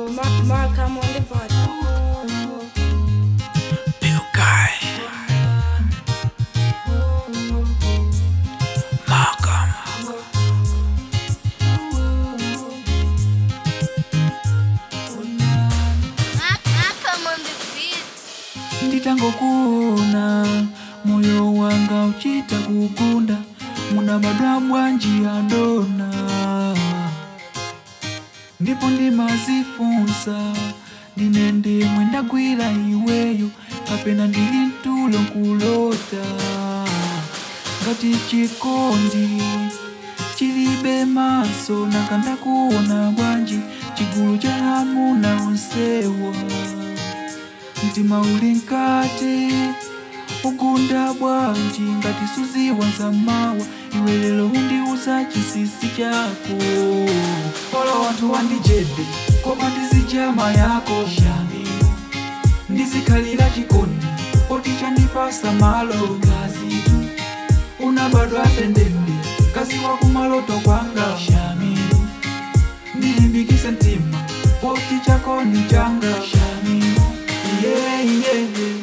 Mark, Mark, I'm on the pod. Bill Guy. Malcolm. Malcolm on the beat. nditangokuona moyo wanga uchita kugunda muna madabwa njia ndona ndipo ndimazifunsa ndinende mwendagwira iweyo kapena ndili mtulo kulota ngati chikondi chilibe maso nakandakuona bwanji chigulu cha hamuna onsewa mtima uli nkati ugunda bwanji ngati suziwa zamawa iwe lero undiuza chisisi chako polo wanthu wandijede koma ndizijama yako shami ndizikhalira chikondi poti chandipasa malo kazitu unabadwa tendende kazi wakumaloto kwanga shami ndilimbikise mtima poti chako ni changa shami yeah, yeah, yeah.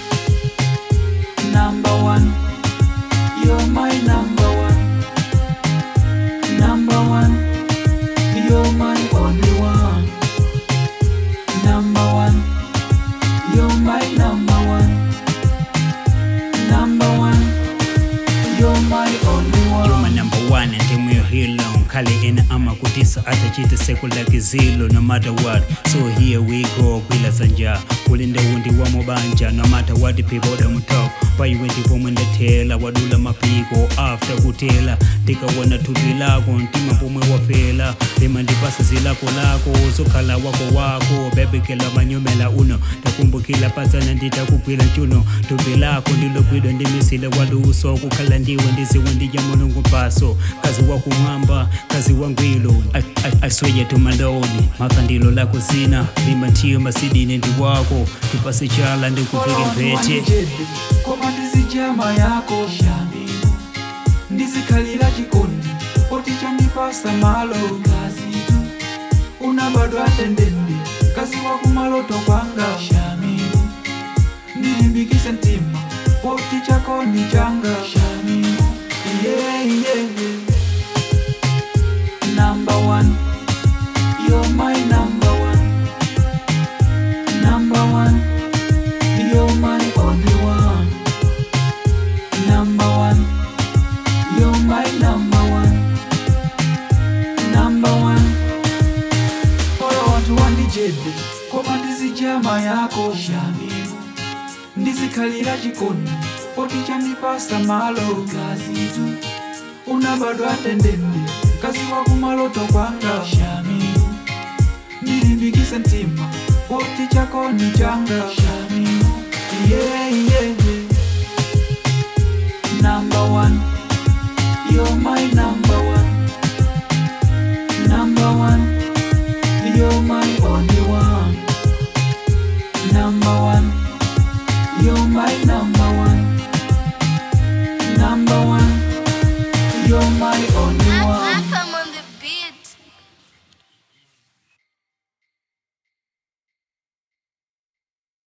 Number one, you're my number one. Number one, you're my only one. Number one, you're my number one. Number one, you're my only one. You're my number one and I'm your hero Kali ina ama kutisa atachita sekula kizilo no matter what So here we go kwila sanja Kulinde wundi wa mubanja no matter what the people them talk Payiwendi pomwenda tela wadula mapiko after kutela Tikawona tupi lako ntima pomwe wafela Lima ndipasa zilako lako sokhala wako wako bebekela manyumela uno takumbukila pasana nditakugwila chuno tupi lako ndilogwidwa ndimisile waluso kukhala ndiwe ndiziwe ndija mulungu paso kazi wakumwamba kazi wangwilo asweje tumaloni makandilo lako zina lima ntiyo masidini ndi wako tipase chala ndikuvike mpete Jede, koma ndizijama yako shami ndizikhalira chikondi poti chandipasa malo kazitu unabadwa tendende kazi wakumaloto kwanga shami ndilimbikise mtima poti chako ni changa shami yeah, yeah, yeah. Number one, you're my number one. Number one, you're my only one. Number one, you're my number one. Number one, polo wanthu wandijede koma ndizijama yako shamimu ndizikhalira chikondi poti chandipasa malo kazitu unabadwa tendende kazi wakumaloto kwanga shamimu ndilimbikise mtima poti chako ni changa shamimu yeah, yeah, yeah. Number one, you're my number